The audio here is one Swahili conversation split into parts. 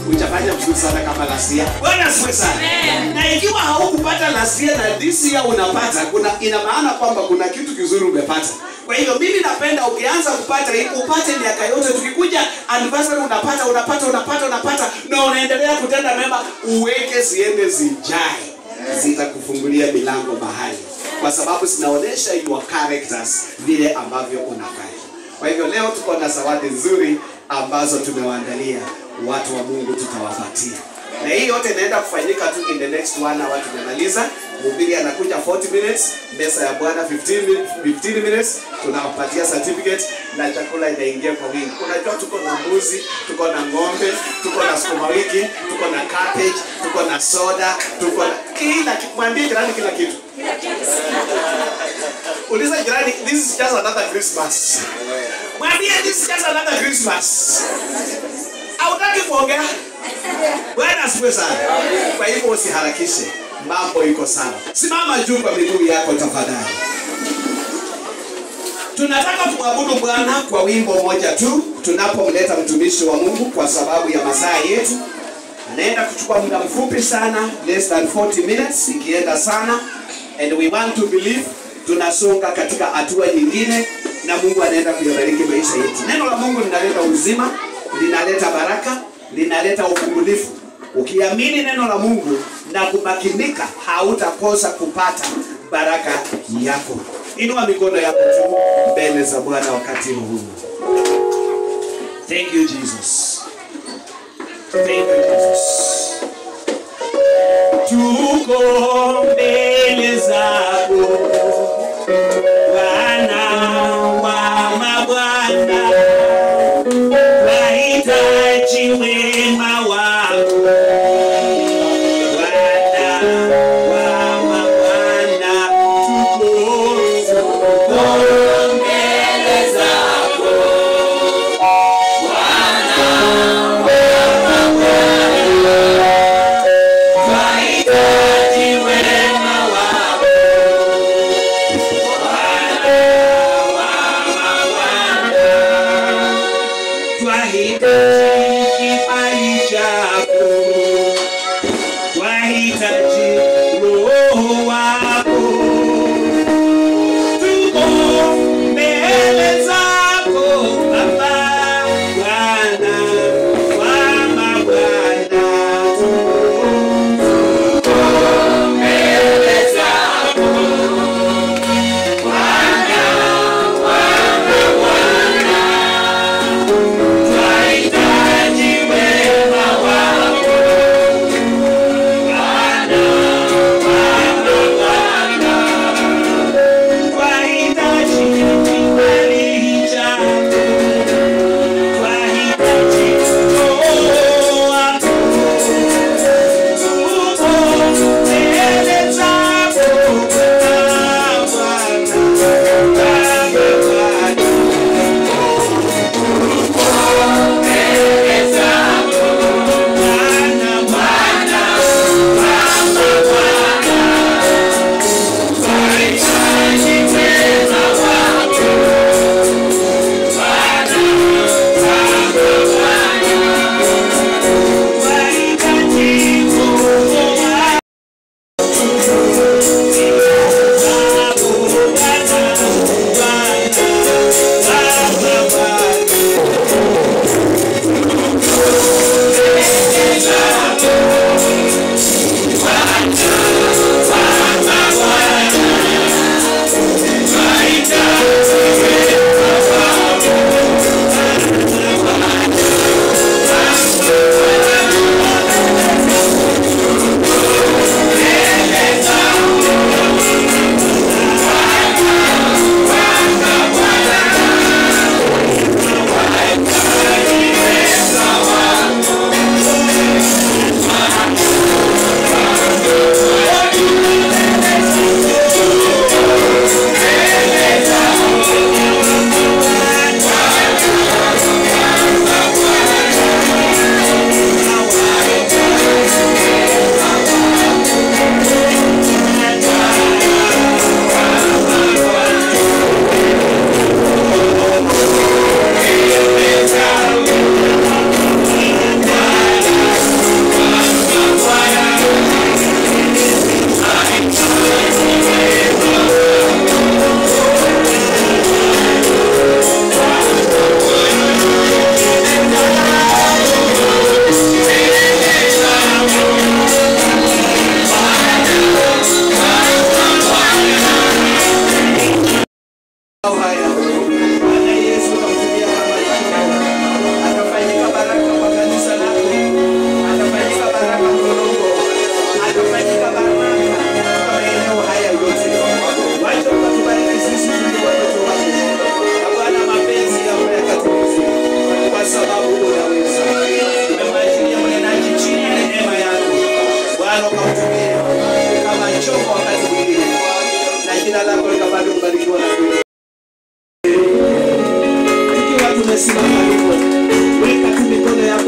hujafanya vizuri sana kama last year. Bwana asifiwe sana. Na ikiwa haukupata last year na this year unapata, kuna ina maana kwamba kuna kitu kizuri umepata. Kwa hivyo mimi napenda ukianza kupata hii upate miaka yote, tukikuja anniversary unapata unapata unapata unapata, na unaendelea kutenda mema, uweke ziende zijae, zitakufungulia milango mahali, kwa sababu zinaonyesha your characters, vile ambavyo unafanya. Kwa hivyo leo tuko na zawadi nzuri ambazo tumewaandalia watu wa Mungu, tutawapatia na hii yote inaenda kufanyika tu in the next one hour. Tumemaliza, mhubiri anakuja 40 minutes, mesa ya Bwana 15 minutes, 15 minutes, tunawapatia certificate na chakula inaingia kwa wingi. Unajua tuko na mbuzi, tuko na ng'ombe, tuko na sukuma wiki, tuko na cabbage, tuko na soda, tuko na kila kitu. Mwambie jirani kila kitu. Uliza jirani, this is just another Christmas. Mwambie this is just another Christmas. Hautaki kuongea? Bwana asifiwe sana. Kwa hivyo usiharakishe, mambo iko sawa. Simama juu kwa miguu yako tafadhali. Tunataka kumwabudu Bwana kwa wimbo moja tu tunapomleta mtumishi wa Mungu kwa sababu ya masaa yetu. Anaenda kuchukua muda mfupi sana, less than 40 minutes, ikienda sana, and we want to believe tunasonga katika hatua nyingine, na Mungu anaenda kuyabariki maisha yetu. Neno la Mungu linaleta uzima, linaleta baraka, linaleta ufungulifu. Ukiamini neno la Mungu na kumakinika, hautakosa kupata baraka yako. Inua mikono yako juu mbele za Bwana wakati huu. Thank you Jesus. Thank you Jesus. Tuko mbele zako Bwana wa mabwana, wahitaji wema wako Bwana wa mabwana, tuko tuko mbele zako Twahitaji wema wako Bwana wa mabwana, twahitaji kibali chako, twahitaji roho wako, tuko mbele zako Baba, Bwana wa mabwana, tuko Twahitaji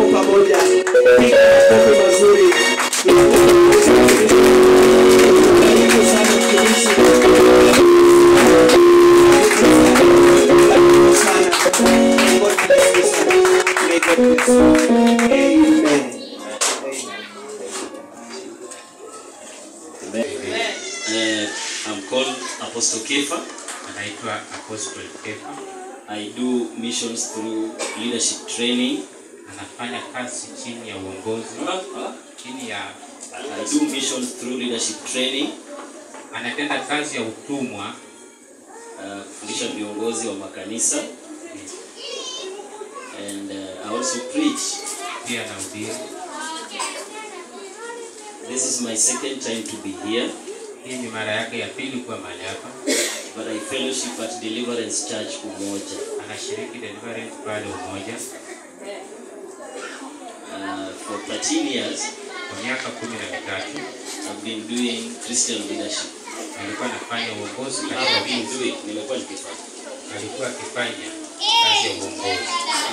hapo pamoja. Piga makofi mazuri. Karibu sana mtumishi. Karibu sana. God bless you sana. May God bless you. Amen. Amen. Uh, I'm called Apostle Kefa. anaitwa Apostle Kefa, I do missions through leadership training. anafanya kazi chini ya uongozi, chini ya I do missions through leadership training. anatenda kazi ya utumwa Uh, kufundisha viongozi wa makanisa and uh, I also preach. pia na ubiri. This is my second time to be here, Hii ni mara yake ya pili kuwa mahali hapa. but I fellowship at Deliverance Church Umoja. Anashiriki deliverance pale Umoja Uh, for 13 years, kwa miaka kumi na mitatu. I've been doing Christian leadership. Alikuwa anafanya uongozi I've katika been viti, doing, nimekuwa nikifanya. alikuwa akifanya kazi ya uongozi.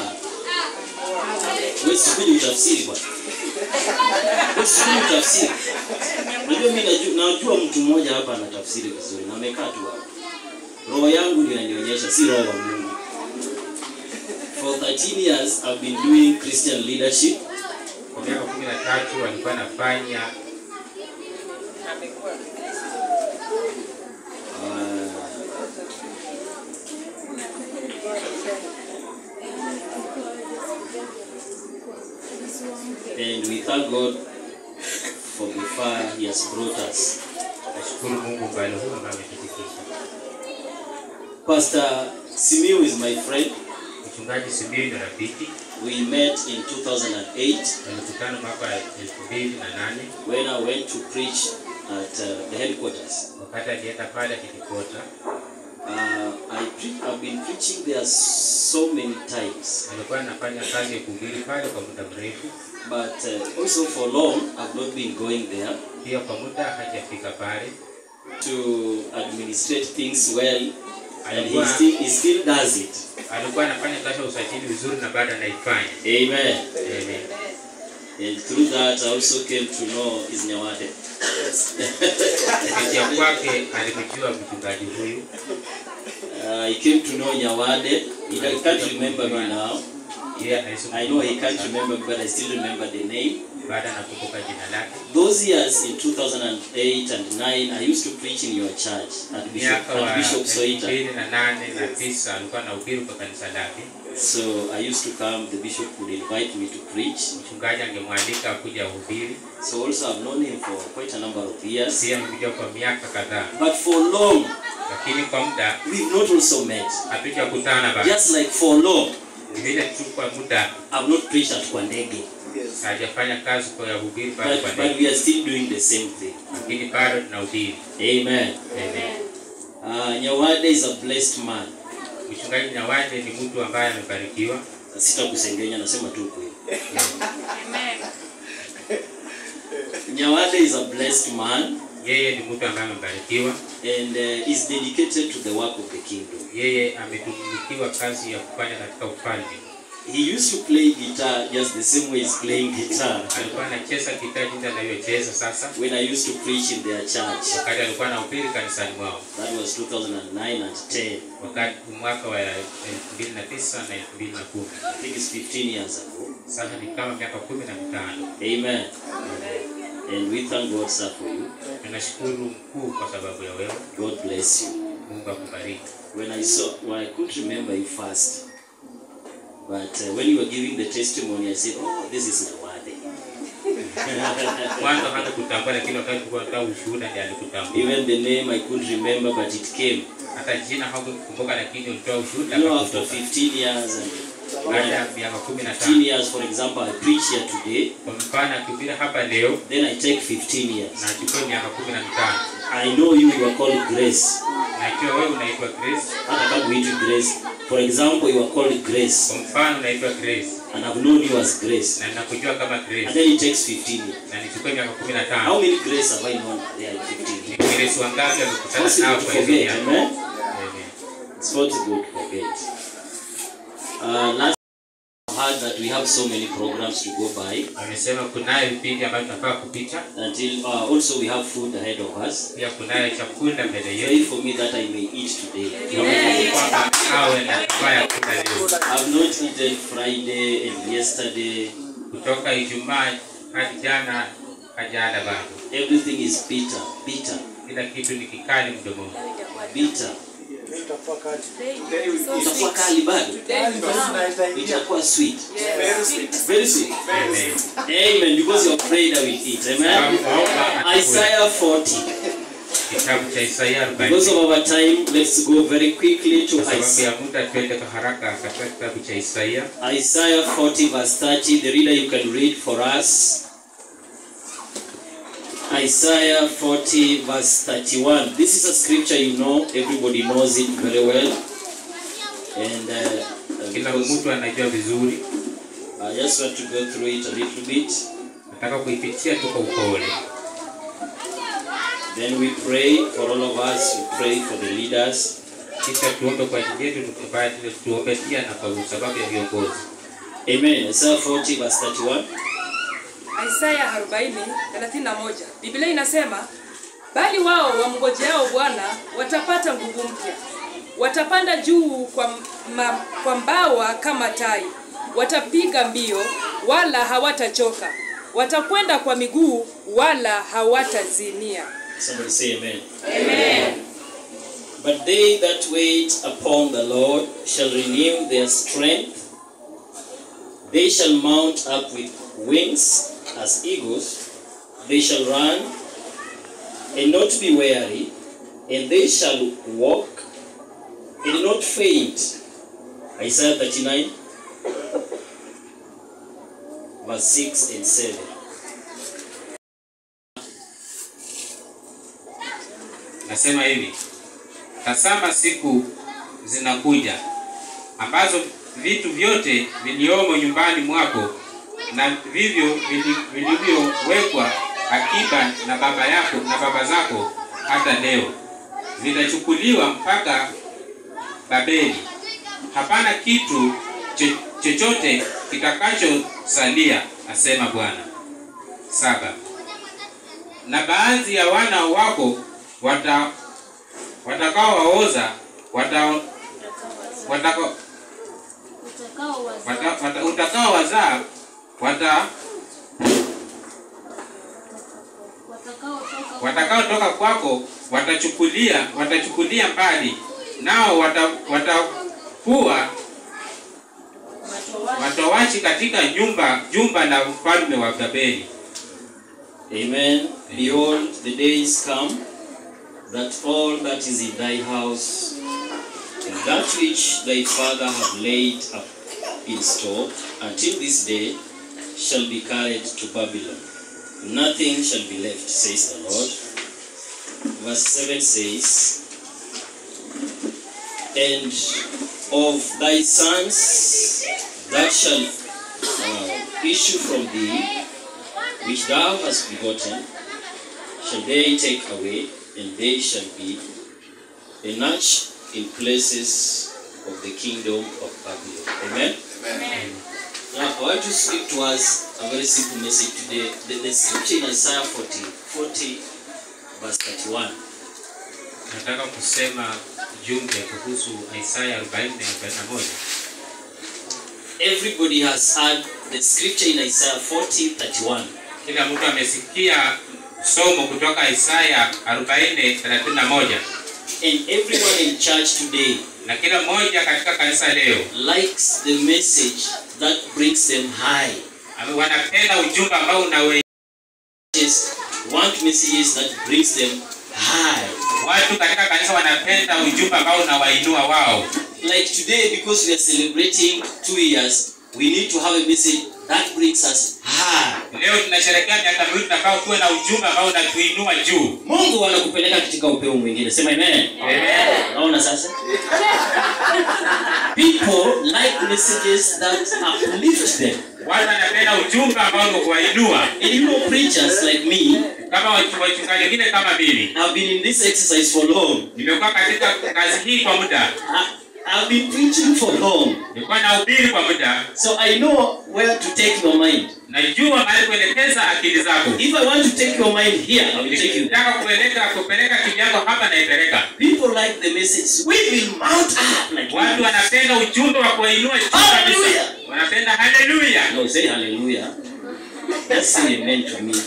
Wewe sikuje utafsiri bwana. Wewe sikuje utafsiri. Unajua mimi najua, najua mtu mmoja hapa anatafsiri vizuri na amekaa tu hapa. Roho yangu ndio inanionyesha si roho wa Mungu. For 13 years I've been doing Christian leadership. Kwa miaka kumi na tatu alikuwa anafanya Uh, and we thank God for the far He has brought us. nashukuru Mungu umbali huu ambao ametufikisha. Pastor Simiu is my friend. Mchungaji Simiyu ni rafiki, We met in 2008 tulikutana mwaka wa elfu mbili na nane when I went to preach at uh, the headquarters. wakati alienda pale akijikota. Uh, I pre- I've been preaching there so many times, Alikuwa anafanya kazi ya kuhubiri pale kwa muda mrefu, but uh, also for long I've not been going there pia kwa muda hajafika pale. to administrate things well, and he Alikuwa, still he still does it. alikuwa anafanya kazi ya usajili vizuri na bado anaifanya. Amen. Amen. And through that I also came to know his Nyawade. Kupitia kwake alimjua mchungaji huyu, Uh, he came to know Nyawade. He he can't remember me now. yeye alisoma I know he can't remember me, but I still remember the name. baada anakumbuka jina lake. Those years in 2008 and 9, I used to preach in your church at Bishop, Miaka wa at Bishop elfu Soita. mbili na nane na tisa alikuwa anahubiri kwa kanisa lake. So I used to come, the bishop would invite me to preach. Mchungaji angemwalika kuja uhubiri. So also I've known him for quite a number of years. Pia amekuja kwa miaka kadhaa, But for long, lakini kwa muda we've not also met. hatujakutana bado. Just like for long, Vile tu kwa muda I've not preached at Kwandege. Yes. hajafanya kazi kwa ya uhubiri pale But, kwa but ndege, we are still doing the same thing. lakini bado tunahubiri. Amen. Amen. Uh, Nyawade is a blessed man. Mchungaji Nyawande ni mtu ambaye amebarikiwa. Sitakusengenya, nasema tu kweli. Nyawade is a blessed man Yeye ni mtu ambaye amebarikiwa. and uh, is dedicated to the work of the kingdom. Yeye ametumikiwa kazi ya kufanya katika ufalme. He used to play guitar just the same way he's playing guitar. Alikuwa anacheza gitaa jinsi anavyocheza sasa, When I used to preach in their church, wakati alikuwa anahubiri kanisani mwao, that was 2009 and 10. wakati mwaka wa elfu mbili na tisa na elfu mbili na kumi. I think it's 15 years ago. Sasa ni kama miaka kumi na mitano. Amen. And we thank God, sir, for you. Tunashukuru mkuu kwa sababu ya wewe. God bless you. Mungu akubariki. When I saw, well, I couldn't remember you first. But uh, when you were giving the testimony, I said, oh, this is Nawade. Mwanzo hata kutambua, lakini wakati tulikuwa tunatoa ushuhuda ndiye alikutambua. Even the name I couldn't remember, but it came. Hata jina hakukumbuka, lakini ulitoa ushuhuda You know, after akakumbuka. 15 years and Baada ya miaka kumi na 15 tano years, for example, I preach here today, kwa mfano akihubiri hapa leo then I take 15 years. na achukue miaka kumi na mitano I know you, you are called Grace. na ikiwa wewe unaitwa Grace, Hata kama huitwi Grace. For example, you are called Grace, kwa mfano unaitwa Grace and I've known you as Grace. na ninakujua kama And Grace then it takes 15 years. na nichukue miaka kumi na How tano many Grace have I known there in 15 ni years? Grace wangapi amekutana Possible nao to kwa hizo forget, miaka? amen? Amen. It's not good to forget. Uh, last heard that we have so many programs to go by. Wamesema kunayo vipindi ambavyo tunafaa kupita, Until uh, also we have food ahead of us. pia kunayo chakula mbele Pray yetu. for me that I may eat today. Naomba kwamba awe na kifaa ya kula leo, I've not eaten Friday and yesterday. kutoka Ijumaa hadi jana hajala bado. Everything is bitter, bitter, Kila kitu ni kikali mdomoni. bitter. Itakuwa kali bado. Itakuwa sweet. Very sweet. Amen. Amen. Because you have prayed, I will eat. Amen. Tunaomba Isaiah 40. kitabu cha Isaia 40. Because of our time, let's go very quickly to Kwa sababu Isaiah. ya muda, twende kwa haraka katika kitabu cha Isaia Isaiah 40 verse 30. The reader you can read for us. Isaiah 40 verse 31. This is a scripture you know, everybody knows it very well. And uh, uh, kila because mtu anajua vizuri. I just want to go through it a little bit. Nataka kuipitia tu kwa upole, Then we pray for all of us. We pray for the leaders. kisha tuombe kwa ajili yetu, tukubali tuombe pia na kwa sababu ya viongozi. Amen. Isaiah 40 verse 31. Isaya 40 31. Biblia inasema bali wao wamngojeao Bwana watapata nguvu mpya, watapanda juu kwa, ma, kwa mbawa kama tai, watapiga mbio wala hawatachoka, watakwenda kwa miguu wala hawatazimia. Somebody say amen. Amen. But they that wait upon the Lord shall renew their strength. They shall mount up with wings as eagles. They shall run and not be weary, and they shall walk and not faint. Isaiah 39, verse 6 and 7. Nasema hivi, tazama siku zinakuja ambazo vitu vyote viliomo nyumbani mwako na vivyo vili- vilivyowekwa akiba na baba yako na baba zako hata leo vitachukuliwa mpaka Babeli. Hapana kitu cho- chochote kitakachosalia, asema Bwana. Saba. Na baadhi ya wana wako wata watakaowaoza wata, wataka, wata, wata, utakaowazaa wata watakaotoka kwako watachukulia watachukulia mbali nao wata, watakuwa watowachi katika nyumba jumba la mfalme wa Babeli. Amen. Behold, the days come that all that is in thy house, and that which thy father have laid up in store until this day, shall be carried to Babylon. Nothing shall be left, says the Lord. Verse 7 says, And of thy sons that shall uh, issue from thee, which thou hast begotten, shall they take away, and they shall be a notch in places of the kingdom of Babylon. Amen. Now, I want to speak to us a very simple message today. The, the scripture in Isaiah 40, 40 verse 31. Nataka kusema jumbe kuhusu Isaya 40 na 41. Everybody has heard the scripture in Isaiah 40, 31. Kila mtu amesikia somo kutoka Isaya 40 31, And everyone in church today na kila mmoja katika kanisa leo likes the message that brings them high. ame- wanapenda ujumbe ambao unawe Just want messages that brings them high. watu katika kanisa wanapenda ujumbe ambao unawainua wao. Like today, because we are celebrating two years, we need to have a message that brings us high. Leo tunasherehekea miaka miwili, tunafaa tuwe na ujumbe ambao unatuinua juu. Mungu anakupeleka katika upeo mwingine. Sema amen. Amen. Naona sasa? People like messages that uplift them. Watu wanapenda ujumbe ambao ni kuwainua, And you know, preachers like me kama watu- wachungaji wengine kama mimi. have been in this exercise for long. Nimekuwa katika kazi hii kwa muda. I, I've been preaching for long, nilikuwa nahubiri kwa muda so I know where to take your mind. najua mahali kuelekeza akili zako If I want to take your mind here, I will take you. nikitaka kupeleka kupeleka akili yako hapa naipeleka People like the message. We will mount up like watu wanapenda ujumbe wa kuwainua juu kabisa Hallelujah. wanapenda haleluya No, say hallelujah. That's say amen to me.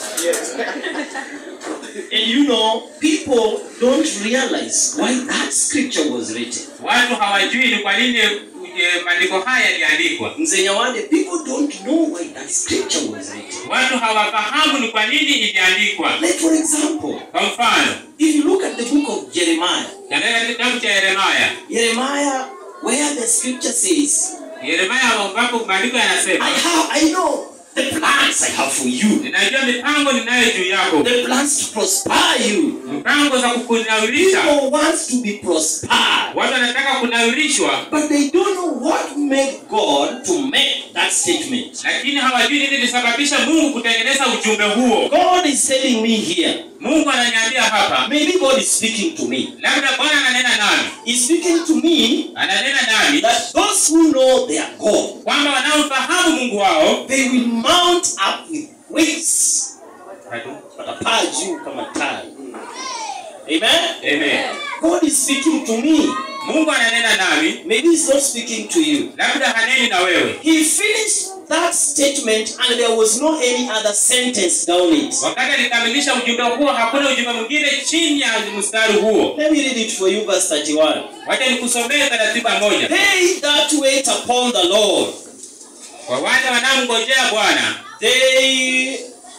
And you know, people don't realize why that scripture was written. watu hawajui ni kwa nini eh, maandiko haya yaliandikwa Mzee Nyawande, people don't know why that scripture was written. watu hawafahamu ni kwa nini iliandikwa Like for example, kwa mfano if you look at the book of Jeremiah, katika kitabu cha yeremaya Jeremiah, where the scripture says, yeremaya ambapo maandiko I yanasema have, I know the plans I have for you, ninajua mipango ninayo juu yako the plans to prosper you. mipango za kukunawirisha People want to be prospered, watu wanataka kunawirishwa but they don't know what made God to make that statement. lakini hawajui nini ilisababisha mungu kutengeneza ujumbe huo God is telling me here, mungu ananiambia hapa maybe God is speaking to me. labda bwana ananena nami He's speaking to me ananena nami that those who know their God, kwamba wanaofahamu mungu wao they will mount up with wings. Watapaa juu kama tai. Amen? Amen. God is speaking to me. mungu ananena nami Maybe he's not speaking to you. labda haneni na wewe He finished that statement and there was no any other sentence down it. wakati alikamilisha ujumbe huo hakuna ujumbe mwingine chini ya mstari huo Let me read it for you, verse 31. wacha nikusomee taratiba moja They that wait upon the Lord, kwa wale wanaomngojea bwana they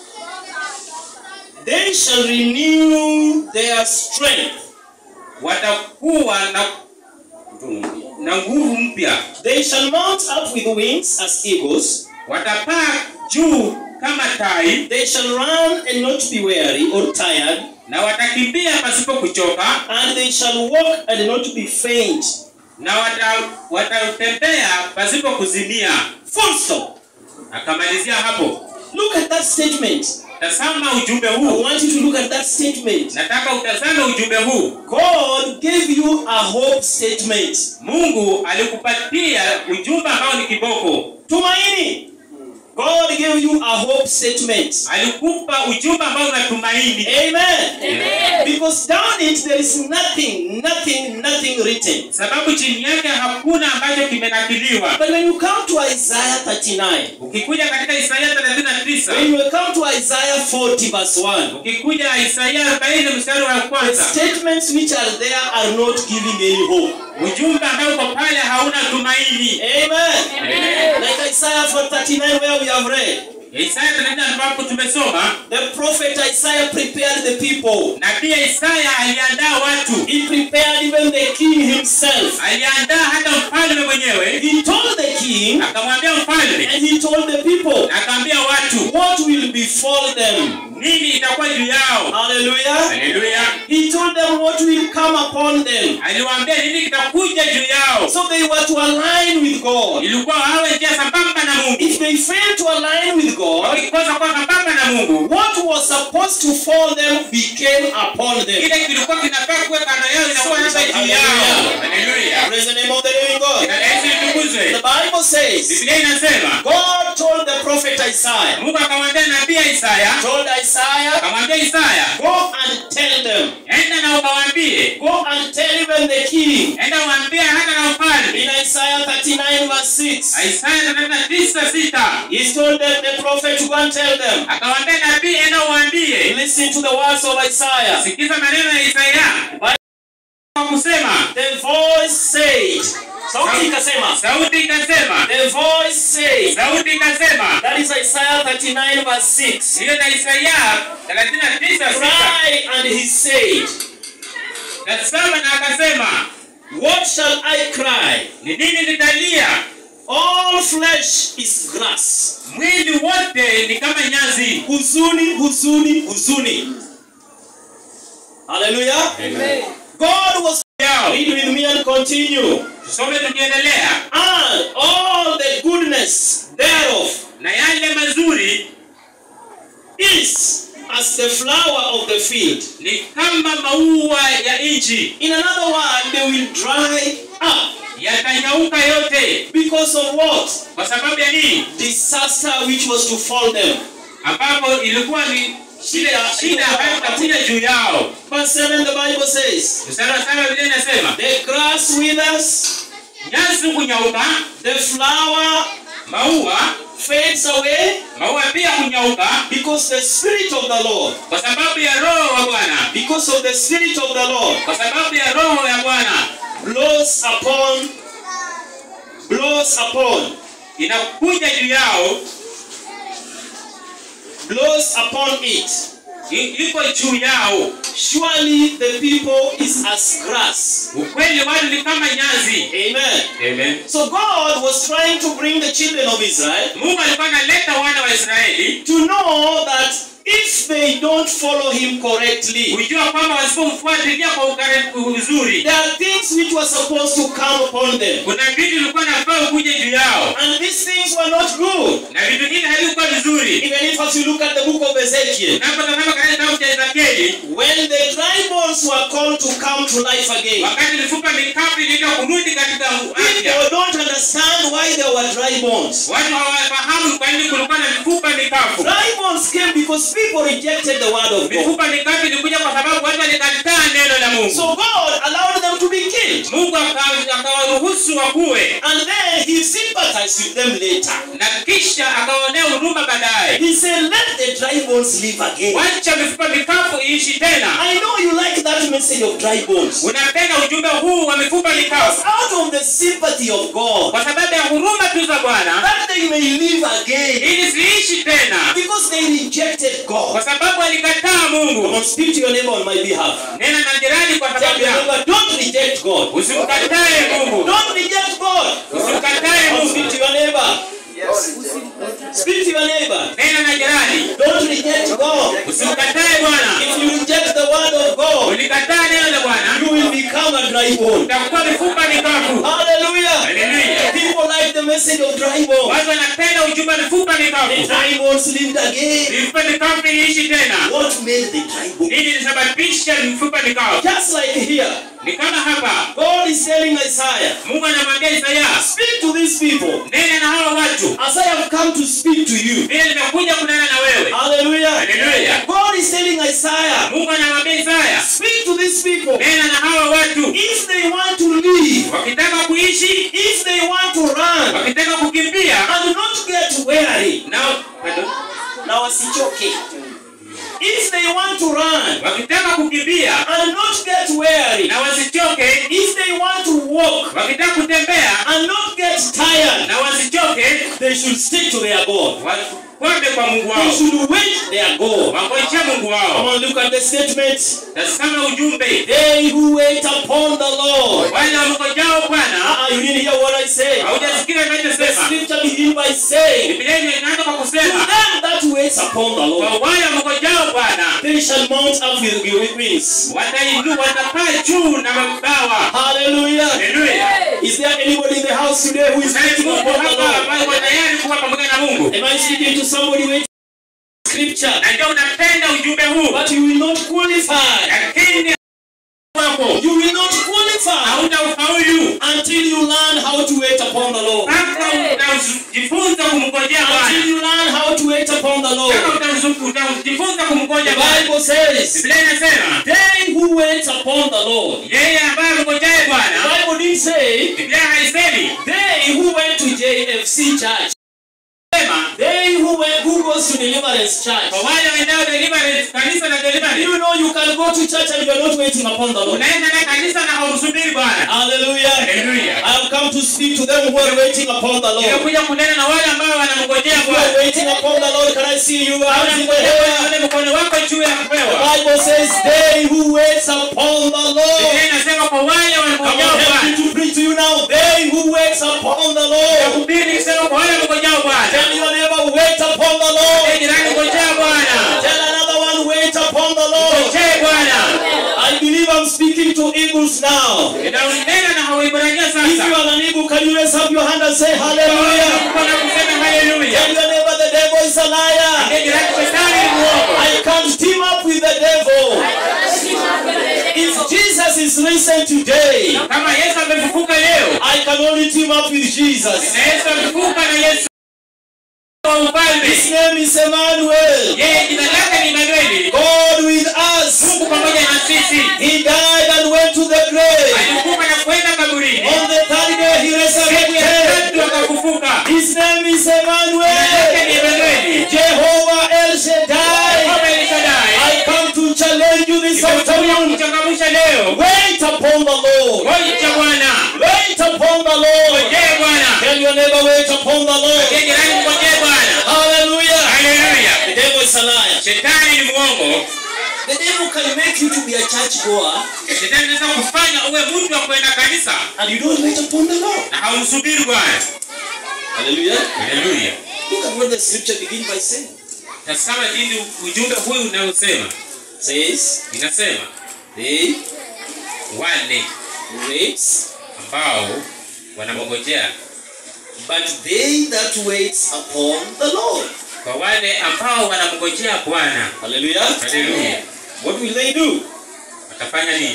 they shall renew their strength. watakuwa na na nguvu mpya They shall mount up with wings as eagles. watapaa juu kama tai They shall run and not be weary or tired, na watakimbia pasipo kuchoka and they shall walk and not be faint. na wata- watatembea pasipo kuzimia Full stop. akamalizia hapo Look at that statement. tazama ujumbe I huu want you to look at that statement. nataka utazame ujumbe huu God gave you a hope statement. mungu alikupatia ujumbe ambao ni kiboko Tumaini. God gave you a hope statement. alikupa ujumbe ambao unatumaini Amen. Because down it there is nothing, nothing, nothing written. sababu chini yake hakuna ambacho kimenakiliwa But when you come to Isaiah 39, ukikuja katika isaia 39 when you come to Isaiah 40 verse 1, ukikuja isaia 40 mstari wa the kwanza statements which are there are not giving any hope. ujumbe ambao uko pale hauna tumaini Amen. Like Isaiah 39 where we have read, isaya 39 ambapo tumesoma the prophet Isaiah prepared the people. na pia isaya aliandaa watu He prepared even the king himself. aliandaa hata mfalme mwenyewe He told the king akamwambia mfalme and he told the people na akaambia watu what will befall them. nini itakuwa juu yao Hallelujah. haleluya He told them what will come upon them. aliwaambia nini kitakuja juu yao So they were to align with God. ilikuwa wawe njia sambamba na mungu If they fail to align with God, wakikosa kuwa sambamba na mungu what was supposed to fall them became upon them. kile kilikuwa kinafaa kuwa kando yao inakuwa sasa juu yao haleluya Praise the name of the living God. Jina la Yesu litukuzwe The Bible says, biblia inasema God told the prophet Isaiah, mungu akamwambia nabii isaya told Isaiah, akamwambia isaya go and tell them, enda na ukawaambie go and tell even the king. enda uambie hata na In ufalme Isaiah 39 verse 6, isaya 39:6 he told them, the prophet to go and tell them, akamwambia nabii enda uambie listen to the words of Isaiah. sikiza maneno ya isaya kwa kusema The voice said, sauti ikasema, sauti ikasema the voice said, sauti ikasema that is Isaiah 39 verse 6. hiyo na isaya 39:6 Cry and he said, nasema na akasema What shall I cry? ni nini nitalia All flesh is grass. mwili wote ni kama nyazi Huzuni, huzuni, huzuni. Hallelujah. Amen. God was yao read with me and continue. tusome tukiendelea And all the goodness thereof na yale mazuri is as the flower of the field. ni kama maua ya nchi In another word, they will dry up. yatanyauka yote Because of what? kwa sababu ya nini Disaster which was to fall them. ambapo ilikuwa ni shida shida ambayo itakuja juu yao Verse 7 the Bible says, mstari wa saba vile inasema The grass withers, nyasi kunyauka the flower maua fades away, maua pia kunyauka because the Spirit of the Lord, kwa sababu ya roho wa bwana because of the Spirit of the Lord, kwa sababu ya roho ya bwana blows upon, blows upon, inakuja juu yao blows upon it. i- iko juu yao Surely the people is as grass. ukweli watu ni kama nyazi Amen. Amen. So God was trying to bring the children of Israel mungu alikuwa analeta wana wa israeli to know that if they don't follow him correctly, kujua kwamba wasipomfuatilia kwa ukarimu uzuri there are things which were supposed to come upon them. kuna vitu vilikuwa nafaa kuja juu yao And these things were not good. na vitu hivi havikuwa vizuri Even if as you look at the book of Ezekiel, unapotazama katika kitabu cha ezekieli when the dry bones were called to come to life again, wakati mifupa mikavu iliitwa kurudi katika afya people don't understand why there were dry bones. watu hawafahamu kwa nini kulikuwa na mifupa mikavu Dry bones came because people rejected the word of God. mifupa mikavu ilikuja kwa sababu watu walikataa neno la mungu So God allowed them to be killed. mungu aka- akawaruhusu wakuwe And then he sympathized with them later. na kisha akawaonea huruma baadaye He said, Let the dry bones live again. wacha mifupa mikavu iishi tena I know you like that message of dry bones. unapenda ujumbe huu wa mifupa mikavu Out of the sympathy of God, kwa sababu ya huruma tu za bwana that they may live again. ili ziishi tena Because they rejected God. kwa sababu alikataa Come mungu on, speak to your neighbor on my behalf. nena na jirani kwa Tell sababu your ya neighbor, don't reject God. usimkatae mungu Don't reject God. usimkatae Come on, mungu speak to your neighbor. Speak to your neighbor. nena na jirani Don't reject God. usimkatae bwana If you reject the word of God, ulikataa neno la bwana you will become a dry bone. utakuwa mifupa mikavu Hallelujah. Hallelujah. People like the message of dry bones. watu wanapenda ujumbe wa mifupa The mikavu dry bones lived again. mifupa mikavu iliishi tena What made the dry bones? nini ilisababisha mifupa mikavu Just like here, ni kama hapa God is telling Isaiah, mungu anamwambia isaya speak to these people nene na hawa watu as I have come to speak to you. vile nimekuja kunena na wewe Hallelujah. haleluya God is telling Isaiah, mungu anamwambia isaya speak to these people. nena na hawa watu If they want to live, wakitaka kuishi if they want to run wakitaka kukimbia and not get weary, na pardon, na wasichoke. If they want to run wakitaka kukimbia and not get weary, na wasichoke if they want to walk wakitaka kutembea and not get tired, na wasichoke they should stick to their God. wakwende kwa mungu They wao should wait their God. wangojea mungu Come wao on, look at the statement. tasama ujumbe They who wait upon the Lord. wale wamngojao bwana Ah, you didn't hear what I said. haujasikia The inachosema scripture begins by saying, biblia inaanza kwa To kusema them that wait upon the Lord, kwa wale wamngojao bwana they shall mount up with with wings. watainu watapaa juu na mabawa Hallelujah. haleluya Is there anybody in the house today who is waiting Mungu upon the hapa Lord? ambaye uko tayari kuwa pamoja na Mungu Am I speaking to somebody waiting for scripture? na ndio unapenda ujumbe huu But you will not qualify. lakini wako You will not qualify hautafaulu until you learn how to wait upon the Lord. mpaka utajifunza kumngojea Until Bwana you learn how to wait upon the Lord. mpaka utazu- utajifunza The kumngoja Bwana Bible says, Biblia inasema They who wait upon the Lord. yeye ambaye amngojaye The Bwana Bible didn't say, Biblia haisemi They who went to JFC church. sema They who went, who goes to deliverance church. kwa wale waendao deliverance kanisa la deliverance You know you can go to church and you're not waiting upon the Lord. unaenda na kanisa na haumsubiri Bwana Hallelujah. haleluya I have come to speak to them who are waiting upon the Lord. nimekuja kunena na wale ambao wanamngojea If you are Bwana waiting upon the Lord, can I see you hands in the air? Wale mkono wako juu ya The kupewa Bible says, They who wait upon the Lord. Biblia inasema kwa wale Come on, wamngojao help Bwana me to preach to you now. They who wait upon the Lord. Nakuhubiri nikisema kwa wale wamngojao Bwana Tell your neighbor, wait upon the Ee Lord. jirani ngojea Bwana Tell another one, wait upon the Lord. ngojee Bwana I believe I'm speaking to eagles now. ninaunena na hauibrania If sasa you are an eagle, can you raise up your hand and say hallelujah? Kuna kusema haleluya Tell your neighbor the devil is a liar. Ee jirani shetani ni muongo I can't team up with the devil. If Jesus is risen today, kama Yesu amefufuka leo I I can only team up with Jesus. Naweza kuvuka na Yesu wa ufalme. His name is Emmanuel. Yeye jina lake ni Emanueli. God with us. Mungu pamoja na sisi. He died and went to the grave. Alikufa na kwenda kaburini. On the third day he Siku ya resurrected. tatu akafufuka. His name is Jina lake ni Emmanuel. Emanueli. Jehovah El Shaddai. Baba El Shaddai. I come to challenge you this Nimekuja afternoon. kuchangamsha leo. Wait upon the Lord. Ngoja Bwana. Wait upon the Lord. Ngojee Bwana. Tell your neighbor, wait upon the Lord. Ngojee jirani, ngojee Bwana. Hallelujah. Haleluya. The devil is a liar. Shetani ni mwongo. The devil can make you to be a church goer Shetani anaweza kufanya uwe mtu wa kwenda kanisa and you don't wait upon the Lord. na haumsubiri Bwana. Hallelujah. Haleluya. Look at what the scripture begins by saying. Tazama jinsi ujumbe huu unaosema. Says, Inasema they wale wait, ambao wanamngojea, but they that wait upon the Lord. kwa wale ambao wanamngojea Bwana. Hallelujah. Haleluya. What will they do? Watafanya nini?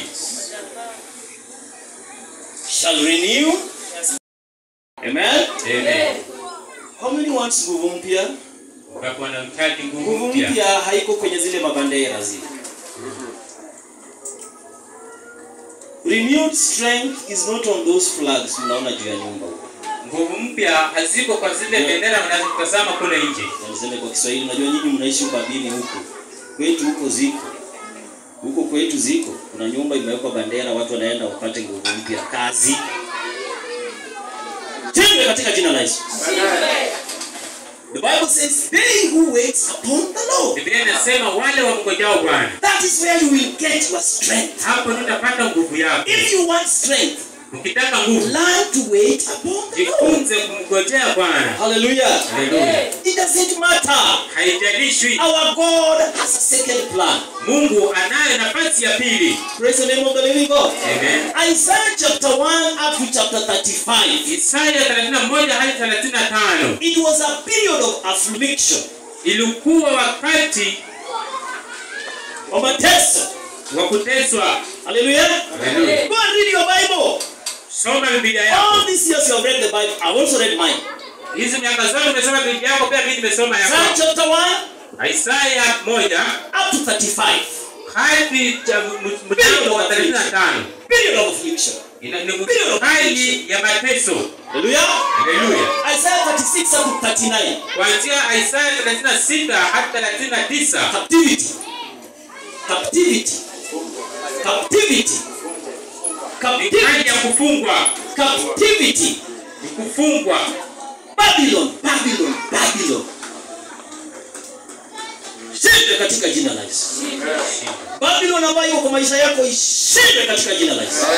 Shall renew. Amen. Amen. How many wants nguvu mpya? Wakati wanahitaji nguvu Nguvu mpya. mpya haiko kwenye zile mabandera zile. Renewed strength is not on those flags mnaona juu ya nyumba huko. Nguvu mpya haziko kwa zile bendera wanazotazama kule nje. Na niseme kwa Kiswahili, unajua nyinyi mnaishi ubabini huko. Kwetu huko ziko. Huko kwetu ziko. Kuna nyumba imewekwa bandera, watu wanaenda wapate nguvu mpya kazi. Tende katika jina la Yesu. The Bible says, they who wait upon the Lord. Biblia inasema wale wamngojao Bwana, That is where you will get your strength. hapo ndio utapata nguvu yako. If you want strength, Ukitaka nguvu, learn to wait upon the Lord. jifunze kumngojea Bwana. Hallelujah. Haleluya. It doesn't matter. Haijalishwi, Our God has a second plan. Mungu anayo nafasi ya pili. Praise the name of the living God. Amen. Isaiah chapter 1 up to chapter 35. Isaya 31 hadi 35 It was a period of affliction. ilikuwa wakati Of mateso. wa kuteswa. Hallelujah. Haleluya. Go and read your Bible. Soma Biblia All yako. these years you have read the Bible. I've also read mine. Hizi miaka zote umesoma Biblia yako, pia mimi nimesoma Isaiah yako. chapter 1 Isaya 1 up to 35. hadi cha- m- mlango wa 35 Period of affliction. Ina- ni hali ya mateso. Hallelujah. Haleluya. Isaiah 36 up to 39. Kuanzia Isaya 36 hadi 39 Captivity. Captivity. Captivity. ni hali ya Captivity. kufungwa, Captivity. ni kufungwa. Babylon. Babylon. Babylon. Shinde katika jina la Yesu. Babylon ambayo iko kwa maisha yako ishinde katika jina la Yesu.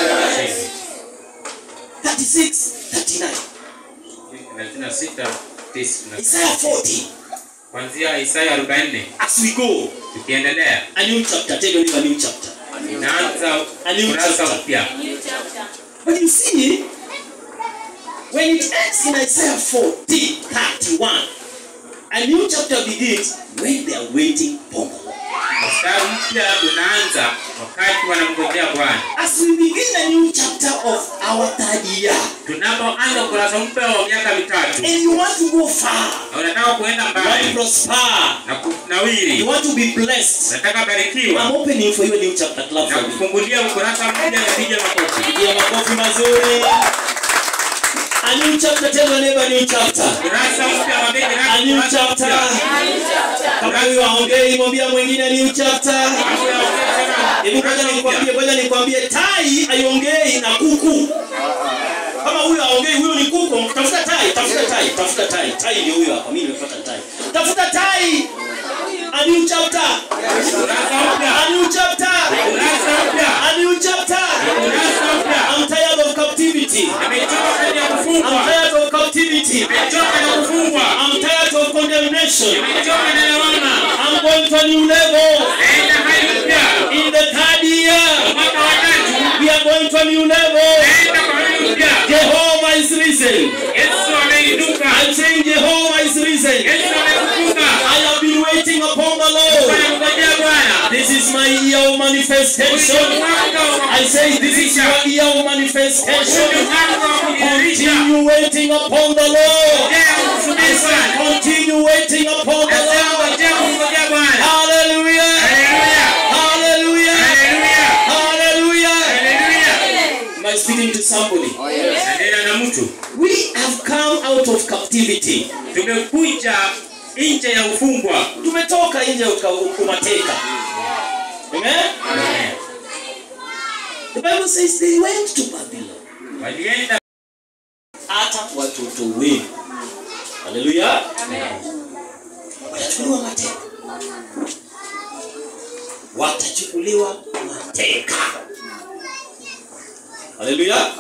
36 39. 36 tisa. Isaiah 40. Kuanzia Isaya 44 As we go, tukiendelea, a new chapter. Tell your neighbor, a new chapter. inaanza A new kurasa chapter. mpya. But you see, when it ends in Isaiah 40, 31, a new chapter begins when they are waiting upon the Lord. Mstari mpya unaanza wakati wanamngojea Bwana. As we begin a new chapter of our third year, Tunapoanza ukurasa mpya wa miaka mitatu and you want to go far, na unataka kuenda you want to mbali prosper, na you kunawiri, want to be blessed, unataka barikiwa I'm opening for you a new chapter. Clap na for me. kufungulia ukurasa mpya na piga makofi. Pigia makofi mazuri. A new chapter, tell your neighbor, a new chapter. Kurasa mpya wa begi A rasmi, new kurasa chapter. mpya. Kama huyo aongei, mwambia mwingine a new chapter. Hapo ya kusema, Hebu ngoja kurasa nikwambie, mpya. ngoja nikwambie, tai aiongei na kuku. Kama huyo aongei, huyo ni kuku. Tafuta tai, tafuta tai, tafuta tai. Tai ndio huyo hapa. Mimi nimepata tai. Tafuta tai. A new chapter. Kurasa mpya. A new chapter. Kurasa mpya. A new chapter. Kurasa mpya. I'm tired of captivity. Nimechoka kazi ya I'm kufungwa. tired of captivity. Nimechoka na kufungwa. I'm tired of condemnation. Nimechoka na lawama. I'm going to a new level. Naenda hali mpya. In the third year, Mwaka wa tatu. we are going to a new level. Naenda kwa hali mpya. Jehovah is risen. Yesu ameinuka. I'm saying Jehovah is risen. Yesu amefufuka. I have been waiting upon the Lord. Wanamngojea Bwana. This is my my year of manifestation. I say this is your year of manifestation. Continue waiting upon the Lord. I say continue waiting upon the Lord. Hallelujah. Hallelujah. Hallelujah. Am I speaking to somebody? Nena na mtu We have come out of captivity. tumekuja nje ya ufungwa Tumetoka nje ya uka- umateka. Amen. The Bible says they went to Babylon. walienda Hata watoto wenu. Hallelujah. Watachukuliwa mateka. Watachukuliwa mateka. Hallelujah.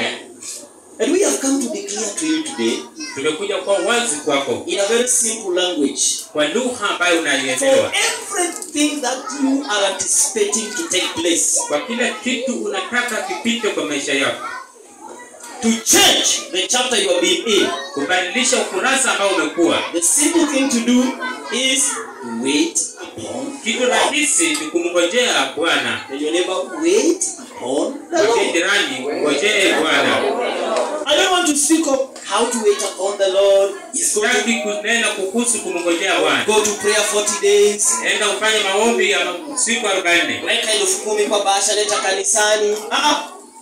And we have come to declare to you today tumekuja kwa wazi kwako in a very simple language kwa lugha ambayo for unaielewa everything that you are anticipating to take place kwa kila kitu unataka kipite kwa maisha yako to change the chapter you have been in kubadilisha ukurasa ambao umekuwa the simple thing to do is to wait upon kitu rahisi ni kumngojea bwana Tell your neighbor wait upon the ngojee Lord jirani ngojee bwana I don't want to speak of how to wait upon the Lord is go to, sitaki kunena kuhusu kumngojea bwana go to prayer 40 days enda ufanye maombi ya siku arobaini weka elfu kumi kwa bahasha leta kanisani ah ah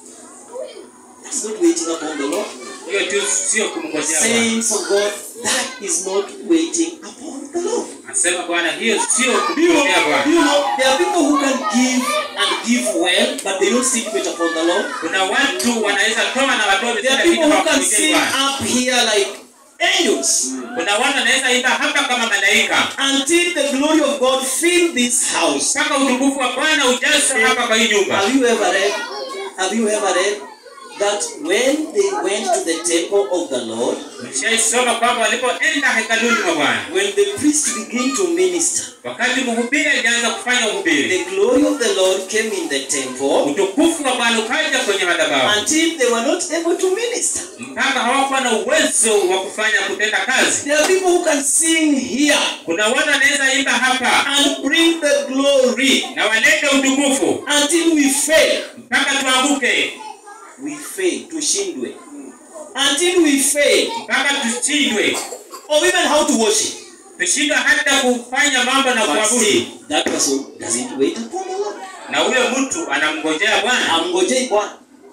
that's not waiting upon the Lord hiyo tu sio kumngojea bwana saints of God that is not waiting upon the Lord nasema bwana hiyo sio Do you, kumngojea do bwana you know there are people who can give and give well, but they don't still wait upon the Lord. kuna watu wanaweza toa na watoe There kila are kitu people who can hawakungojei sing bwana up here like angels kuna watu wanaweza imba hapa kama malaika until the glory of God fill this house. mpaka utukufu wa bwana ujaze hapa kwa hii nyumba Have you ever read? Have you ever read that when they went to the temple of the Lord, Nishaisoma kwamba walipoenda hekaluni mwa Bwana, when the priest began to minister, wakati mhubiri alianza kufanya uhubiri, the glory of the Lord came in the temple utukufu wa Bwana ukaja kwenye madhabahu until they were not able to minister. mpaka hawakuwa na uwezo wa kufanya kutenda kazi. There are people who can sing here Kuna watu wanaweza imba hapa and bring the glory na walete utukufu until we fail. mpaka tuanguke, We fail, tushindwe. Until we fail, mpaka tushindwe, or even how to worship. tushindwe hata kufanya mambo na But kuabudu, still, that person doesn't wait upon the Lord. na huyo mtu anamngojea Bwana. Amngojei Bwana.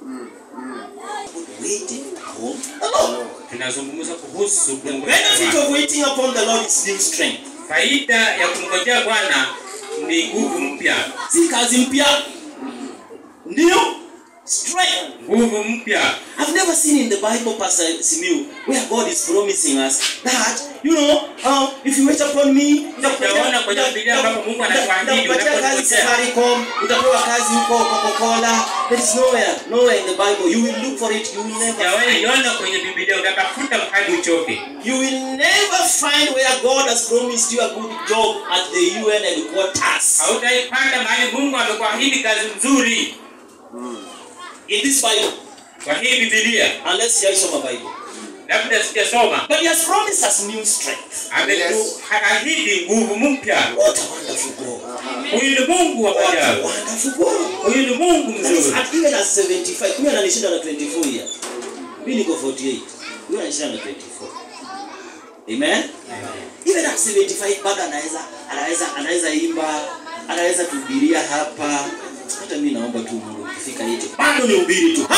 Waiting upon the Lord. Tunazungumza kuhusu The kumngojea benefit Bwana. of waiting upon the Lord is new strength. Faida ya kumngojea Bwana ni nguvu mpya, Si kazi mpya. New strength. nguvu mpya. I've never seen in the Bible, Pastor Simiu, where God is promising us that, you know, uh, if you wait upon me, Sijaona kwenye Biblia ambapo Mungu anatuahidi nitakupatia kazi unapongojea. Safaricom, utapewa kazi huko Coca-Cola. There is nowhere, nowhere in the Bible. You will look for it, you will never Sijawahi find iona kwenye Biblia, utatafuta hadi uchoke. You will never find where God has promised you a good job at the UN headquarters. Hautaipata mahali Mungu amekuahidi kazi nzuri In this Bible, kwa hii Biblia, unless you some Bible. labda sijasoma. But He has promised us new strength. Ametuahidi nguvu mpya. What a wonderful God. Huyu ni Mungu wa What a ajabu, wonderful God. huyu ni Mungu That is mzuri. at even at 75. Huyu ananishinda na 24 years. Mimi niko 48. Huyu ananishinda na 24. Amen. Even at 75 bado anaweza anaweza anaweza imba, anaweza kuhubiria hapa. Hata mimi naomba tu Mungu kufika yetu. Bado ni ubiri tu.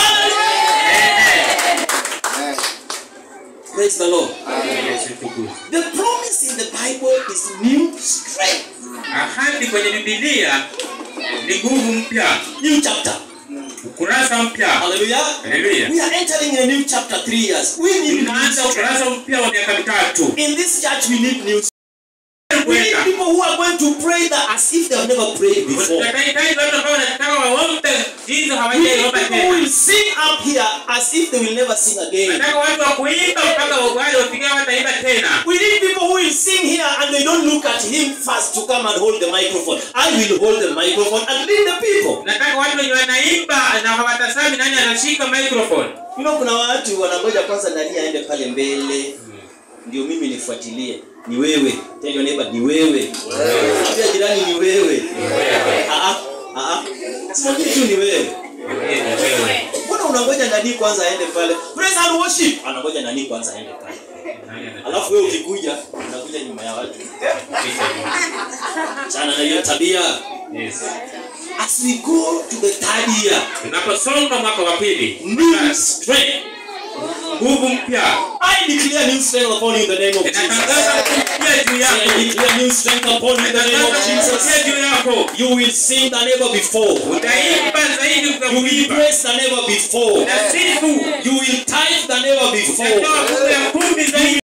Praise the Lord. Yesu tukuzwe. The promise in the Bible is new strength. Ahadi kwenye Biblia ni nguvu mpya, New chapter. ukurasa mpya. Hallelujah. Haleluya. We are entering a new chapter three years. We need new Tunaanza strength. ukurasa mpya wa miaka mitatu. In this church, we need new We need people who are going to pray that as if they have never prayed before. Tunahitaji watu ambao wanataka waombe jinsi We need hawajaiomba people who tena. will sing up here as if they will never sing again. Nataka watu wa kuimba mpaka wale wafikia wataimba tena. We need people who will sing here and they don't look at him first to come and hold the microphone. I will hold the microphone and lead the people. Nataka watu wenye wanaimba na hawatazami nani anashika microphone. You know, kuna watu wanangoja kwanza nani aende pale mbele ndio mimi nifuatilie ni wewe tell your neighbor ni wewe ambia jirani ni wewe ah ah ah simwambie tu ni wewe Mwambie ni wewe. mbona unangoja nani kwanza aende pale praise and worship anangoja nani kwanza aende pale Nani anataka alafu wewe ukikuja unakuja nyuma ya watu kufikisha Mungu? sana na hiyo tabia Yes. as we go to the third year Tunaposonga mwaka wa pili, new strength nguvu mpya I declare new strength upon you in the name of Jesus inatangaza nguvu mpya juu I yako. declare new strength upon you in the name of Inatangaza nguvu Jesus mpya juu yako. you will sing than ever before Utaimba zaidi you will kukuimba. praise than ever before Utasifu. you will tithe than ever before Utatoa nguvu ya kumi zaidi